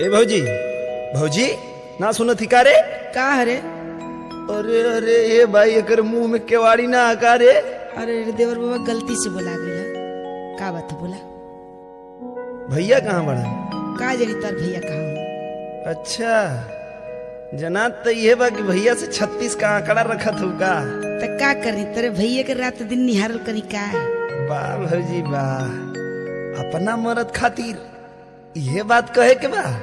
ए भौजी भौजी ना सुनत ही का रे का हरे अरे अरे ए भाई एकर मुंह में केवाड़ी ना आका रे अरे रे देवर बाबा गलती से बोला गया का बात है बोला भैया कहाँ बड़ा का जनी तार भैया कहाँ हूँ अच्छा जना तो ये बा कि भैया से छत्तीस का आंकड़ा रखत हो का तो का करी तेरे भैया के रात दिन निहारल करी का वाह भौजी वाह अपना मरद खातिर ये बात कहे के बा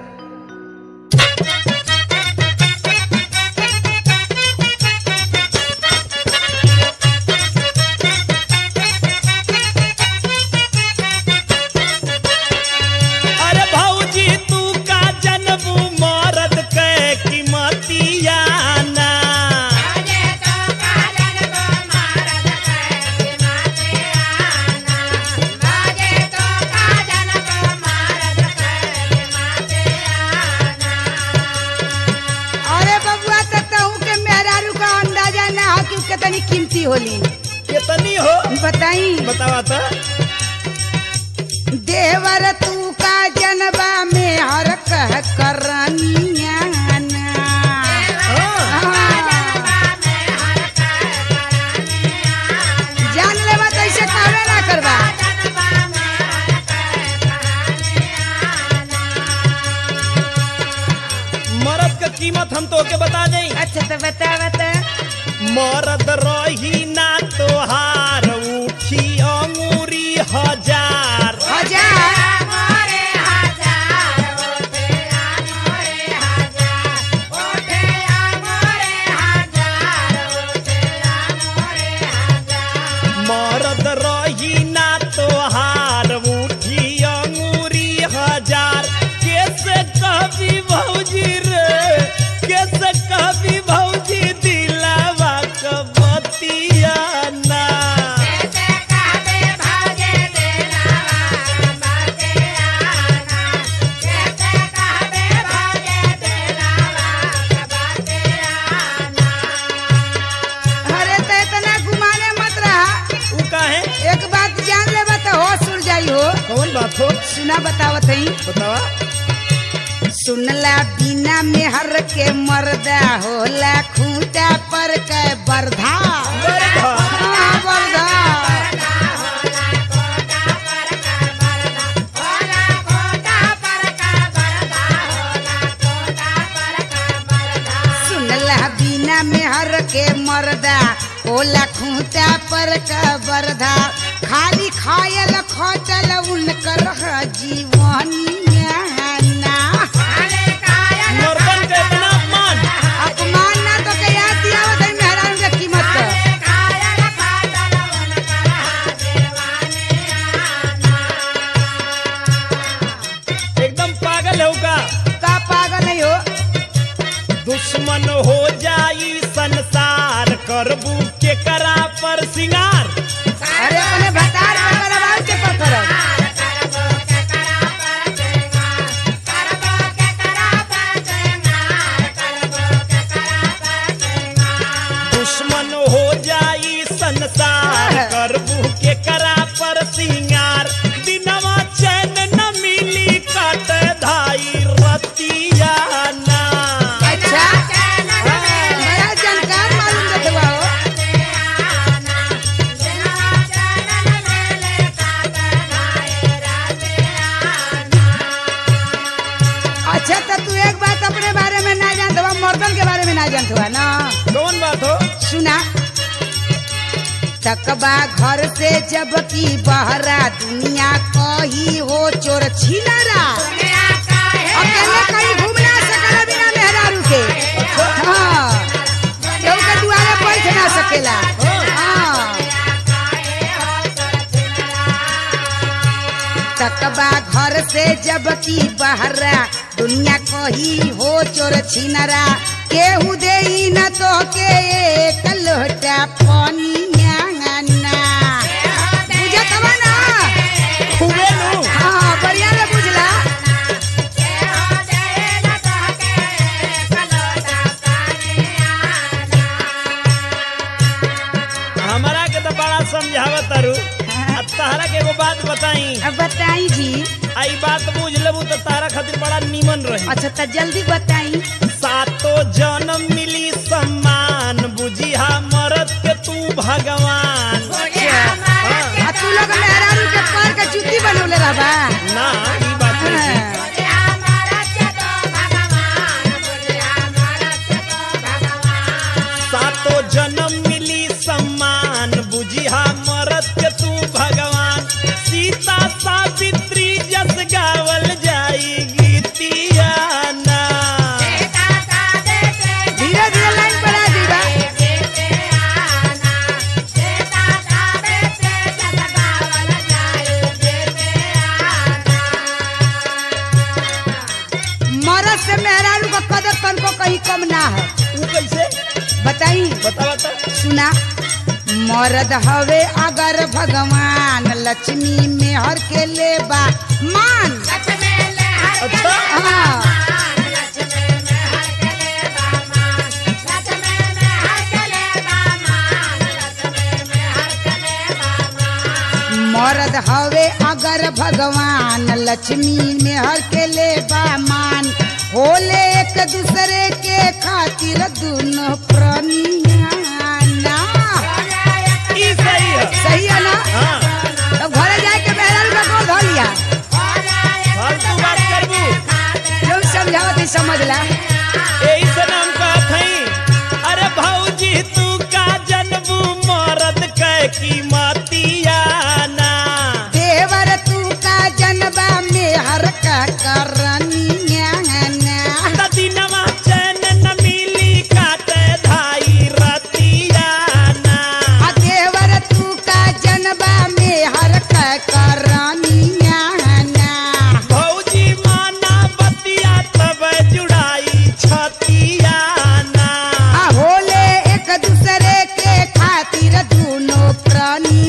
अरे भौजी तू का जनबू मरद के कीमतिया ना अरे बबुआ तो कहूँ के मेहरारू का अंदाजा ना हो कि उसके तनी कीमती होली कितनी हो बताई बतावा तो देवर तू का जनबा में हर कह करनिया ना। हाँ। जान लेवा तो ऐसे कहवे ना करवा मरद के कीमत हम तो के बता दें अच्छा तो बता बता मरद रही ना तोहार उठी अंगूरी हजार हजार मरद रही ना तोहार उठी अंगूरी हजार कैसे कभी भौजी रे कैसे कभी भौजी दिलावा कबतिया ना अरे तो इतना घुमाने मत रहा उ काहे एक बात जान लेबा तो होश उड़ जाई हो कौन बात हो सुना बतावत हई बतावा सुनला बिना मेहर के मर्दा होला खूंटा पर के बरधा हाँ, बरधा सुनला बिना मेहर के मर्दा होला खूंटा पर का बरधा खाली खायल खटल उनकर जीवनिया ना मर्दन के इतना अपमान अपमान ना तो के याद दिया हो तई मेहरान के कीमत का एकदम पागल है का का पागल नहीं हो दुश्मन हो जाई संसार करबू के करा पर सिंगार अरे अपने भतार पागल आवाज के पर करब दुश्मन हो जाई संसार करबू के करा पर सिंगार दिनवा चैन न मिली कट धाई रतिया ना अच्छा बड़ा जानकार मालूम देते बा हो अच्छा तो तू एक बात अपने बारे में ना जानत हुआ मर्दन के बारे में ना जानत हुआ ना कौन बात हो सुना तकबा घर से जब की बहरा दुनिया कही हो चोर छिनरा अकेले कहीं घूम ना सकला बिना मेहरारू के हाँ केहू के दुआरे बैठ ना सकेला हाँ तकबा घर से जब की बहरा दुनिया कही हो चोर छिनरा केहू दे न तो के एक लोटा पनिया ना बुझत हवा ना खूबे नु हाँ बढ़िया ले बुझला हमारा के तो बड़ा समझावत तारू आ तहरा के एगो बात बताई अब बताई जी आई बात बुझ लेबू तो तारा खातिर बड़ा निमन रही अच्छा तो जल्दी बताई सातो जन्म मिली सम्मान बुझिया मरद के तू भगवान आ तू लोग मेहरारू के पैर के जूती बनौले रहबा ना ई बात नहीं है। हाँ। सातो जन्म मिली सम्मान बुझिया मरद के तू भगवान सीता सावित्री जस गावल जाई गीतिया ना धीरे धीरे लाइन बढ़ा दीबा मरद से मेहरारू का कदर तनको कहीं कम ना है ऊ कैसे बताई बता बता सुना मरद हवे अगर भगवान लक्ष्मी में हर के लेबा मान अच्छा हाँ मरद हवे अगर भगवान लक्ष्मी में हर के लेबा मान होले एक दूसरे के खातिर दोनों प्राणिया ना ई सही है सही है ना हाँ तब घरे जाए के मेहरारू का गोल धो लिया फालतू बात करबू लोग समझावत ही समझ ला यही से नाम कहत हई अरे भौजी तू का जनबू मरद कै कीमतिया ना देवर तू का जनबा में हर का करनिया ना त दिनवा चैन न मिली काटे धाई रतिया ना आ देवर तू का जनबा में हर का करनिया ना भौजी माना बतिया तब जुड़ाई छतिया ना आ होले एक दूसरे के खातिर दोनों प्राणी